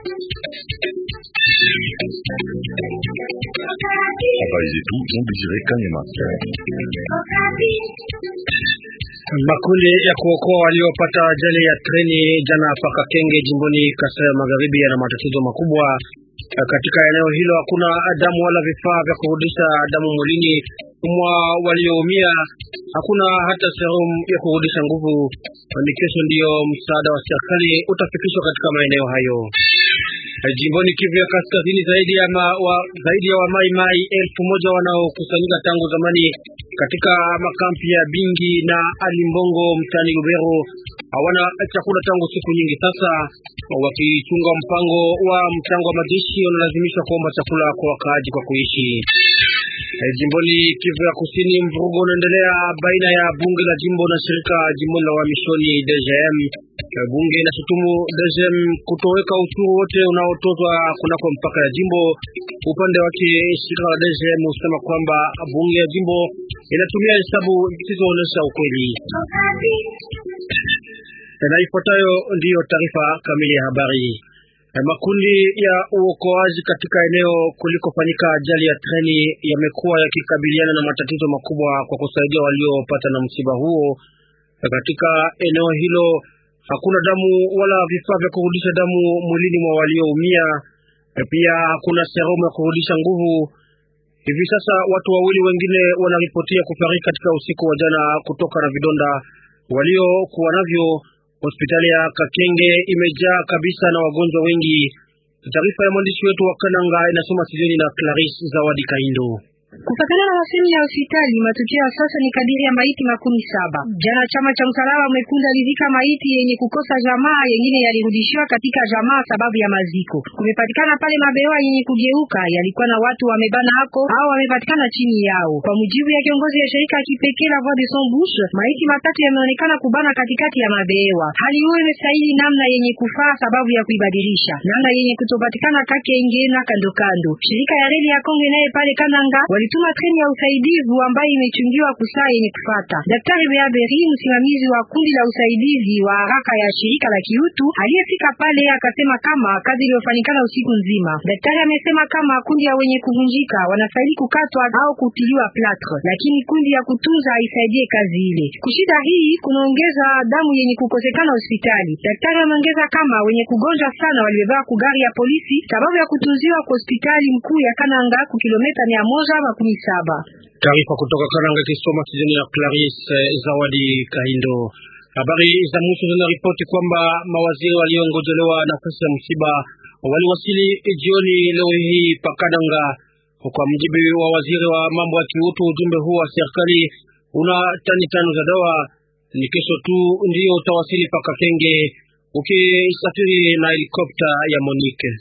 Habari zetu Jean Désiré Kanyama. Makundi ya kuokoa waliopata ajali ya treni jana paka Kenge jimboni Kasai ya Magharibi yana matatizo makubwa. Katika eneo hilo hakuna damu wala vifaa vya kurudisha damu mwilini mwa walioumia. Hakuna hata serum ya kurudisha nguvu. Ni kesho ndiyo msaada wa serikali utafikishwa katika maeneo hayo. Jimboni Kivu ya Kaskazini, zaidi ya ma, wa, zaidi ya wamai mai elfu moja wanaokusanyika tangu zamani katika makampi ya Bingi na Alimbongo mtani Lubero hawana chakula tangu siku nyingi sasa. Wakichunga mpango wa mchango wa majeshi, wanalazimishwa kuomba chakula kwa wakaaji kwa kuishi. Jimboni Kivu ya Kusini, mvurugo unaendelea baina ya bunge la jimbo na shirika jimboni la uhamishoni DGM. Bunge inashutumu DGM kutoweka ushuru wote unaotozwa kunako mpaka ya jimbo. Upande wake shirika la DGM husema kwamba bunge ya jimbo inatumia hesabu zisizoonyesha ukweli. Na ifuatayo ndiyo taarifa kamili ya habari. Makundi ya uokoaji katika eneo kulikofanyika ajali ya treni yamekuwa yakikabiliana na matatizo makubwa kwa kusaidia waliopata na msiba huo. Katika eneo hilo hakuna damu wala vifaa vya kurudisha damu mwilini mwa walioumia. Pia hakuna serumu ya kurudisha nguvu. Hivi sasa watu wawili wengine wanaripotia kufariki katika usiku wa jana kutoka na vidonda waliokuwa navyo. Hospitali ya Kakenge imejaa kabisa na wagonjwa wengi. Taarifa ya mwandishi wetu wa Kananga inasoma Sizoni na Clarisse Zawadi Kaindo. Kufatana na masemi ya hospitali, matukio ya sasa ni kadiri ya maiti makumi saba. Jana chama cha msalaba mwekundu alizika maiti yenye kukosa jamaa, yengine yalirudishiwa katika jamaa sababu ya maziko. Kumepatikana pale mabewa yenye kugeuka, yalikuwa na watu wamebana hako au wamepatikana chini yao. Kwa mujibu ya kiongozi ya shirika ya kipekee la Voix de Sans Bouche, maiti matatu yameonekana kubana katikati ya mabewa. Hali hiyo imestahili namna yenye kufaa sababu ya kuibadilisha namna yenye kutopatikana Kakenge na kando kando. Shirika ya reli ya Kongo naye pale Kananga walituma treni ya usaidizi ambayo imechungiwa kusaa yenye kufata. Daktari Beaberi, msimamizi wa kundi la usaidizi wa haraka ya shirika la kiutu, aliyefika pale akasema kama kazi iliyofanyikana usiku nzima. Daktari amesema kama kundi ya wenye kuvunjika wanastahili kukatwa au kutiliwa platre, lakini kundi ya kutunza haisaidie kazi ile. Kushida hii kunaongeza damu yenye kukosekana hospitali. Daktari ameongeza kama wenye kugonjwa sana walibeba kugari ya polisi sababu ya kutunziwa kwa hospitali mkuu ya Kananga ku kilomita mia moja makumi saba. Taarifa kutoka Kananga kisoma kijani ya Clarisse Zawadi Kahindo. Habari za mwisho zinaripoti kwamba mawaziri waliongojelewa nafasi ya msiba waliwasili jioni leo hii Pakananga. Kwa mjibu wa waziri wa mambo ya kiutu, ujumbe huu wa serikali una tani tano za dawa. Ni kesho tu ndio utawasili Pakakenge ukisafiri na helikopta ya Monique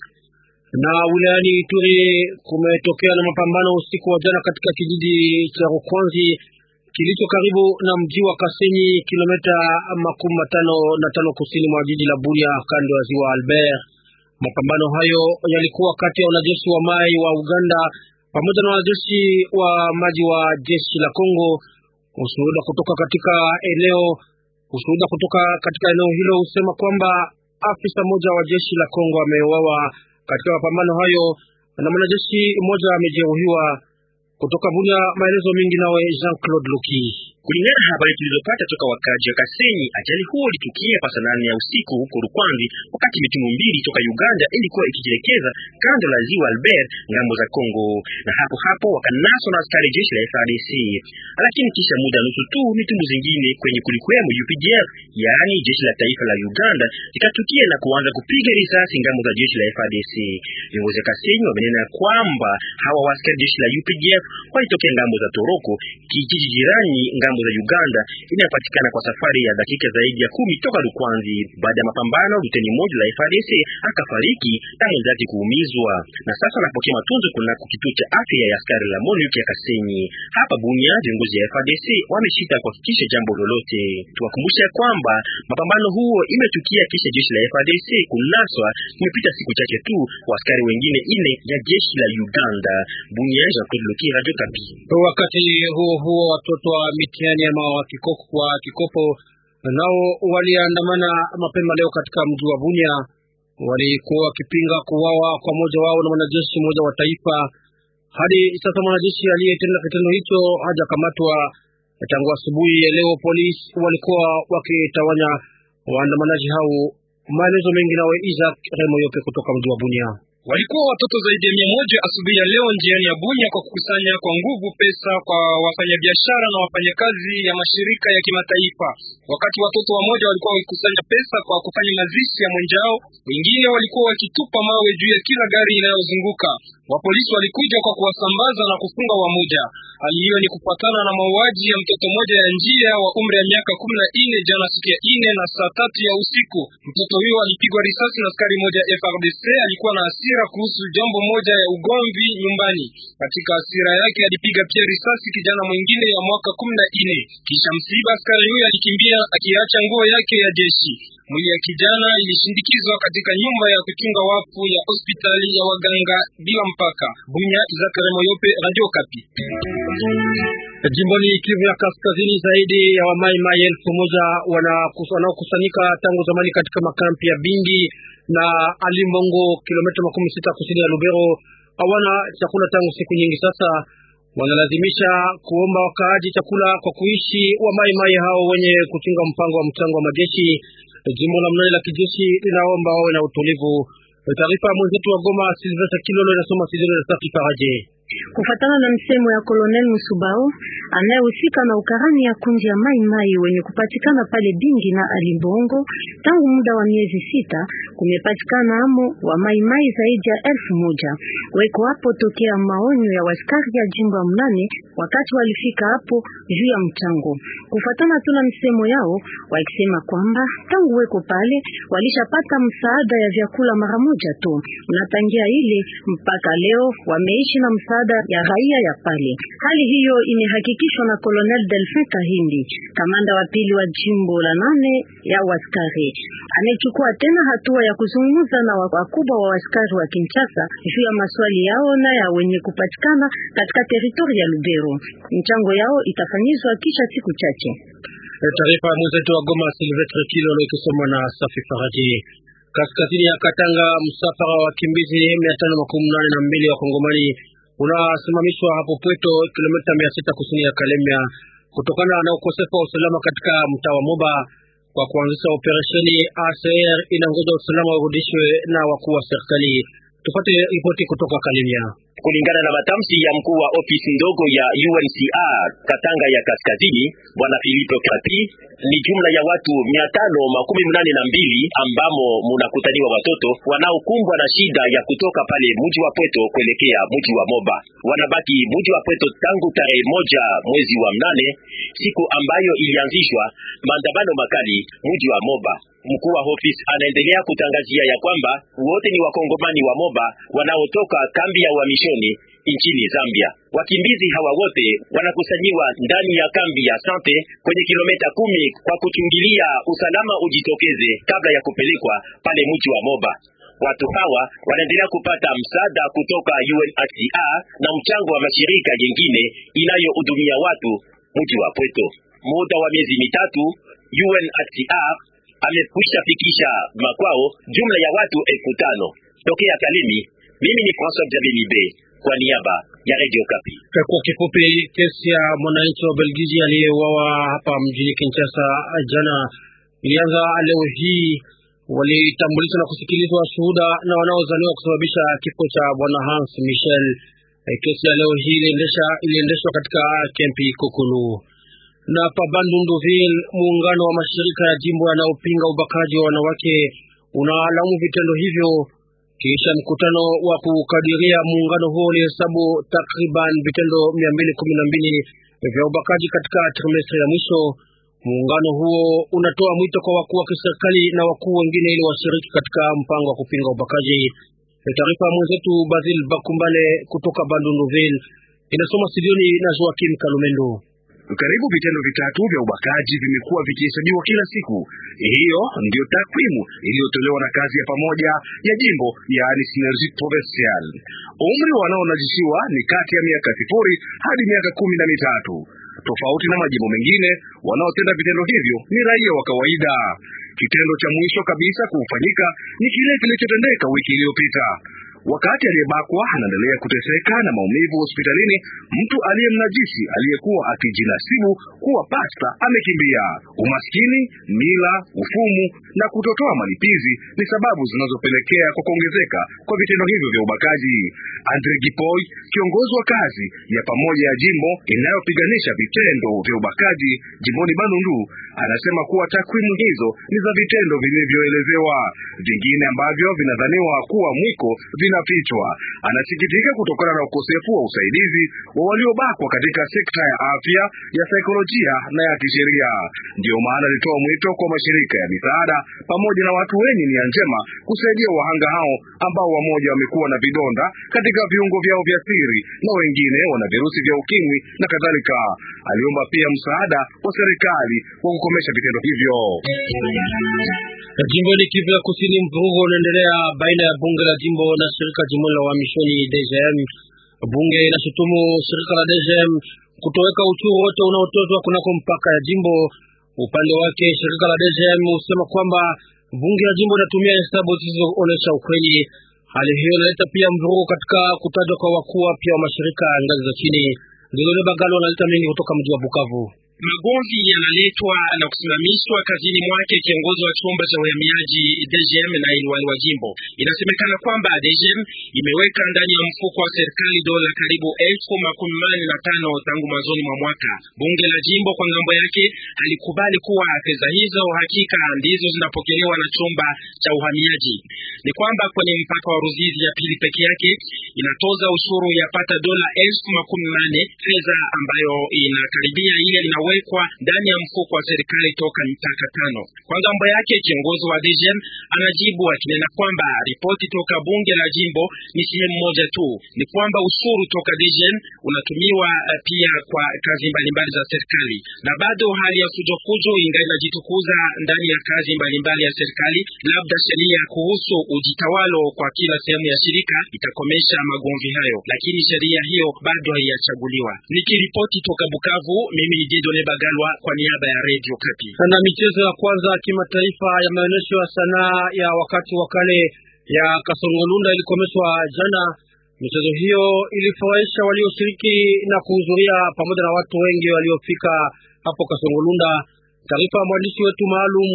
na wilayani Ituri kumetokea na mapambano usiku wa jana katika kijiji cha Rukwanzi kilicho karibu na mji wa Kasenyi, kilomita makumi matano na tano kusini mwa jiji la Bunia, kando ya ziwa Albert. Mapambano hayo yalikuwa kati ya wanajeshi wa mai wa Uganda pamoja na wanajeshi wa maji wa jeshi la Kongo. Ushuhuda kutoka katika eneo ushuhuda kutoka katika eneo hilo husema kwamba afisa mmoja wa jeshi la Kongo ameuawa katika mapambano hayo na mwanajeshi mmoja amejeruhiwa. Kutoka Bunia, maelezo mengi nawe Jean Claude Luki. Kulingana na habari tulizopata toka wakaji wa Kasenyi, ajali huo ilitukia pasa nane ya usiku huko Rukwanzi, wakati mitungu mbili toka Uganda ilikuwa ikijielekeza kando la ziwa Albert ngambo za Kongo, na hapo hapo wakanaswa na askari jeshi la FARDC. Lakini kisha muda nusu tu mitungu zingine kwenye kulikuwemo UPDF, yaani jeshi la taifa la Uganda, zikatukia na kuanza kupiga risasi ngambo za jeshi la FARDC. Viongozi wa Kasenyi wamenena kwamba hawa askari jeshi la UPDF walitokea ngambo za Toroko, kijiji jirani ngambo za Uganda inayopatikana kwa safari ya dakika zaidi ya kumi toka Rukwanzi. Baada ya mapambano, luteni mmoja la FARDC akafariki na mwenzake kuumizwa, na sasa anapokea matunzo kunako kituo cha afya ya askari la MONUC ya Kasenyi. Hapa Bunia, viongozi ya FARDC wameshita kuhakikisha jambo lolote. Tuwakumbusha ya kwamba mapambano huo imetukia kisha jeshi la FARDC kunaswa kumepita siku chache tu kwa askari wengine ine ya jeshi la Uganda. Bunia, Jean-Claude Loki, Radio Kapi. Wakati huo huo, watoto wa mitihani ama wa kikopo, wa kikopo nao waliandamana mapema leo katika mji wa Bunia. walikuwa wakipinga kuuawa kwa mmoja wao na mwanajeshi mmoja wa taifa. Hadi sasa mwanajeshi aliyetenda kitendo hicho hajakamatwa. Tangu asubuhi ya leo, polisi walikuwa wakitawanya waandamanaji hao. Maelezo mengi nawe Isaac Remoyope kutoka mji wa Bunia. Walikuwa watoto zaidi ya mia moja asubuhi ya leo njiani ya Bunya kwa kukusanya kwa nguvu pesa kwa wafanyabiashara na wafanyakazi ya mashirika ya kimataifa. Wakati watoto wamoja walikuwa wakikusanya pesa kwa kufanya mazishi ya mwenjao, wengine walikuwa wakitupa mawe juu ya kila gari inayozunguka. Wapolisi walikuja kwa kuwasambaza na kufunga wamoja. Hali hiyo ni kufuatana na mauaji ya mtoto mmoja ya njia wa umri ya miaka kumi na nne jana siku ya ine na saa tatu ya usiku. Mtoto huyo alipigwa risasi na askari moja FRDC. Alikuwa na hasira kuhusu jambo moja ya ugomvi nyumbani. Katika hasira yake alipiga pia risasi kijana mwingine ya mwaka kumi na nne. Kisha msiba, askari huyo alikimbia akiacha nguo yake ya jeshi. Mwili ya kijana ilishindikizwa katika nyumba ya kuchunga wafu ya hospitali ya waganga bila mpaka. Bunya, Izakare Moyope, Radio Kapi. Jimboni Kivu ya Kaskazini, zaidi ya wamaimai elfu moja wanaokusanyika tangu zamani katika makampi ya Bindi na Alimbongo, kilomita makumi sita kusini ya Lubero, hawana chakula tangu siku nyingi sasa. Wanalazimisha kuomba wakaaji chakula kwa kuishi. Wamaimai hao wenye kuchunga mpango wa mchango wa majeshi jimbo la mnane la kijeshi linaomba wawe na utulivu. Taarifa ya mwenzetu wa Goma Silvestre Kilolo inasoma Sidoni na Safi Faraje. Kufatana na msemo ya Colonel Musubao anayehusika na ukarani ya kundi ya Mai Mai wenye kupatikana pale Bingi na Alimbongo, tangu muda wa miezi sita kumepatikana amo wa Mai Mai zaidi ya elfu moja weko hapo tokea maonyo ya waskari ya jimbo ya mnane wakati walifika hapo juu ya mchango. Kufatana tu na msemo yao wakisema kwamba tangu weko pale walishapata msaada ya vyakula mara moja tu, unatangia ile mpaka leo wameishi na msaada ya raia ya pale. Hali hiyo imehakikishwa na Colonel Delphin Kahindi, kamanda wa pili wa jimbo la nane ya waskari. Amechukua tena hatua ya kuzungumza na wakubwa wa waskari wa Kinshasa juu ya maswali yao na ya wenye kupatikana katika teritori ya Lubero. Mchango yao itafanyizwa kisha siku chache. Taarifa ya mwenzetu wa Goma Silvestre Kilolo ikisomwa na Safi Faraji. Kaskazini ya Katanga, msafara wa wakimbizi mia tano makumi nane na mbili wa Kongomani unasimamishwa hapo Pweto, kilomita mia sita kusini ya Kalemia, kutokana na ukosefu wa usalama katika mtaa wa Moba. Kwa kuanzisha operesheni, ACR inangoja usalama urudishwe na wakuu wa serikali. Tupate ripoti kutoka Kalemia. Kulingana na matamshi ya mkuu wa ofisi ndogo ya UNHCR Katanga ya Kaskazini, bwana Philippe Krati, ni jumla ya watu mia tano makumi mnane na mbili ambamo munakutaniwa watoto wanaokumbwa na shida ya kutoka pale mji wa Pweto kuelekea mji wa Moba. Wanabaki mji wa Pweto tangu tarehe moja mwezi wa mnane, siku ambayo ilianzishwa maandamano makali mji wa Moba. Mkuu wa ofisi anaendelea kutangazia ya kwamba wote ni wakongomani wa Moba wanaotoka kambi ya uhamishoni nchini Zambia. Wakimbizi hawa wote wanakusanyiwa ndani ya kambi ya Sante kwenye kilomita kumi kwa kuchungilia usalama ujitokeze kabla ya kupelekwa pale mji wa Moba. Watu hawa wanaendelea kupata msaada kutoka UNHCR na mchango wa mashirika yengine inayohudumia watu mji wa Pweto. Muda wa miezi mitatu UNHCR amekwisha fikisha makwao jumla ya watu elfu tano tokea Kalemi. Mimi ni François Jabilibe kwa niaba ya Radio Kapi. Kwa kifupi, kesi ya mwananchi wa Belgiji aliyeuawa hapa mjini Kinshasa jana ilianza leo hii. Walitambulishwa na kusikilizwa shuhuda na wanaozaniwa kusababisha kifo cha bwana Hans Michel. Kesi ya leo hii iliendeshwa katika kempi Kokulu na pa Bandunduville. Muungano wa mashirika ya jimbo yanayopinga ubakaji wa wanawake unalaumu vitendo hivyo. Kisha mkutano wa kukadiria, muungano huo ulihesabu takriban vitendo mia mbili kumi na mbili vya ubakaji katika trimestri ya mwisho. Muungano huo unatoa mwito kwa wakuu wa kiserikali na wakuu wengine ili washiriki katika mpango wa kupinga ubakaji. Taarifa ya mwenzetu Basil Bakumbale kutoka Bandunduville inasoma studioni na Joakim Kalumendo. Karibu vitendo vitatu vya ubakaji vimekuwa vikihesabiwa kila siku. Hiyo ndiyo takwimu iliyotolewa na kazi ya pamoja ya jimbo, yaani Synergie Provinciale. Umri wanaonajisiwa ni kati ya miaka sifuri hadi miaka kumi na mitatu. Tofauti na majimbo mengine, wanaotenda vitendo hivyo ni raia wa kawaida. Kitendo cha mwisho kabisa kufanyika ni kile kilichotendeka wiki iliyopita. Wakati aliyebakwa anaendelea kuteseka na maumivu hospitalini, mtu aliyemnajisi aliyekuwa akijinasibu kuwa pasta amekimbia. Umaskini, mila, ufumu na kutotoa malipizi ni sababu zinazopelekea kwa kuongezeka kwa vitendo hivyo vya ubakaji. Andre Gipoy, kiongozi wa kazi ya pamoja ya jimbo inayopiganisha vitendo vya ubakaji jimboni Bandundu, anasema kuwa takwimu hizo ni za vitendo vilivyoelezewa. Vingine ambavyo vinadhaniwa kuwa mwiko vinafichwa. Anasikitika kutokana na ukosefu wa usaidizi wa waliobakwa katika sekta ya afya, ya saikolojia na ya kisheria. Ndiyo maana alitoa mwito kwa mashirika ya misaada pamoja na watu wenye nia njema kusaidia wahanga hao ambao wamoja wamekuwa na vidonda katika viungo vyao vya siri na wengine wana virusi vya ukimwi na kadhalika. Aliomba pia msaada wa serikali wa kukomesha vitendo hivyo. Jimboni Kivu ya Kusini, mvurugo unaendelea baina ya bunge la jimbo na shirika jimbo la uhamishoni DGM. Bunge inashutumu shirika la DGM kutoweka uchuru wote unaotozwa kunako mpaka ya jimbo. Upande wake shirika la DGM husema kwamba bunge la jimbo linatumia hesabu zisizoonyesha ukweli. Hali hiyo inaleta pia mvurugo katika kutajwa kwa wakuu wapya wa mashirika ya ngazi za chini. Ndilole Bagalo analeta mengi kutoka mji wa Bukavu. Magomvi yanaletwa na kusimamishwa kazini mwake kiongozi wa chumba cha uhamiaji DGM na iliwali wa jimbo. Inasemekana kwamba DGM imeweka ndani ya mfuko wa serikali dola karibu elfu makumi mane na tano tangu mwanzoni mwa mwaka. Bunge la jimbo kwa ngambo yake alikubali kuwa fedha hizo hakika ndizo zinapokelewa na chumba cha uhamiaji. Ni kwamba kwenye mpaka wa Ruzizi ya pili peke yake inatoza ushuru yapata dola elfu makumi mane fedha ambayo inakaribia ile ina wekwa ndani ya mfuko wa serikali toka mitaka tano. Kwa ngambo yake kiongozi wa DGM anajibu akinena kwamba ripoti toka bunge la jimbo ni sehemu moja tu, ni kwamba ushuru toka DGM unatumiwa pia kwa kazi mbalimbali za serikali, na bado hali ya fujofujo ingali inajitukuza ndani ya kazi mbalimbali ya serikali. Labda sheria kuhusu ujitawalo kwa kila sehemu ya shirika itakomesha magomvi hayo, lakini sheria hiyo bado haijachaguliwa. Nikiripoti toka Bukavu, mimi ni Dieudonne Bagalwa kwa niaba ya Radio Kapi. Na michezo ya kwanza ya kimataifa ya maonyesho ya sanaa ya wakati wa kale ya Kasongolunda ilikomeshwa jana. Michezo hiyo ilifurahisha walioshiriki na kuhudhuria pamoja na watu wengi waliofika hapo Kasongolunda. Taarifa ya mwandishi wetu maalum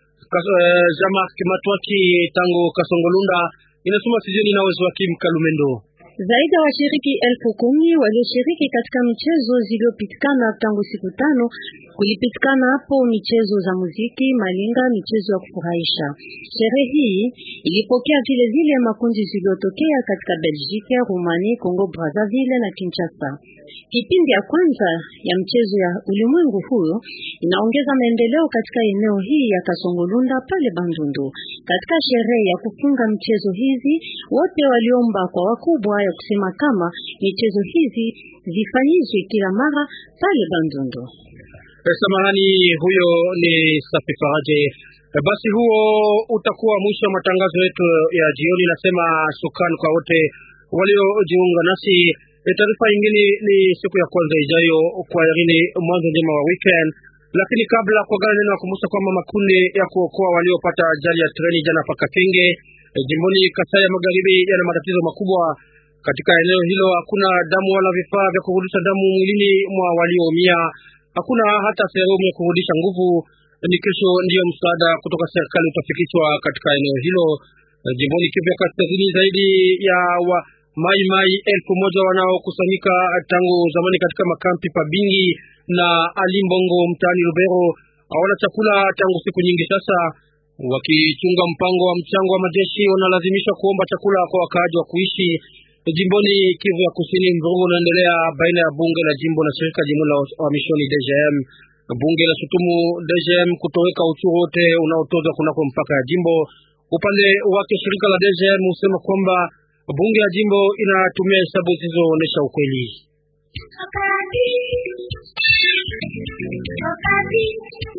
Jama Kimatwaki tangu Kasongolunda inasoma sijeni na wezo wa Kim Kalumendo. Zaidi ya washiriki elfu kumi walioshiriki katika michezo zilizopitikana tangu siku tano. Kulipitikana hapo michezo za muziki, malinga, michezo ya kufurahisha. Sherehe hii ilipokea vile vile makundi zilizotokea katika Belgique, Romania, Congo Brazzaville na Kinshasa. Kipindi ya kwanza ya mchezo ya ulimwengu huyo inaongeza maendeleo katika eneo hii ya Kasongolunda pale Bandundu. Katika sherehe ya kufunga mchezo hizi, wote waliomba kwa wakubwa ya kusema kama michezo hizi zifanyizwe kila mara pale Bandundu. Samahani, huyo ni Safi Faraje. Basi huo utakuwa mwisho wa matangazo yetu ya jioni. Nasema shukrani kwa wote waliojiunga nasi. Taarifa nyingine ni siku ya kwanza ijayo. Kwa yarini, mwanzo njema wa weekend. Lakini kabla kwa gana neno nakumbusha kwamba makundi ya kuokoa waliopata ajali ya treni jana paka Kenge jimboni Kasai ya Magharibi yana matatizo makubwa. Katika eneo hilo hakuna damu wala vifaa vya kurudisha damu mwilini mwa walioumia hakuna hata sehemu ya kurudisha nguvu. Ni kesho ndiyo msaada kutoka serikali utafikishwa katika eneo hilo jimboni Kivu ya Kaskazini. Zaidi ya wa mai mai elfu moja wanaokusanyika tangu zamani katika makampi Pabingi na Alimbongo mtaani Lubero hawana chakula tangu siku nyingi sasa. Wakichunga mpango wa mchango wa majeshi, wanalazimishwa kuomba chakula kwa wakaaji wa kuishi jimboni Kivu ya Kusini. Mvurugo unaendelea baina ya bunge la jimbo na shirika jimbo la wamishoni DGM. Bunge la shutumu DGM kutoweka uchuru wote unaotozwa kunako mpaka ya jimbo. Upande wake shirika la DGM husema kwamba bunge ya jimbo inatumia hesabu zisizoonyesha ukweli.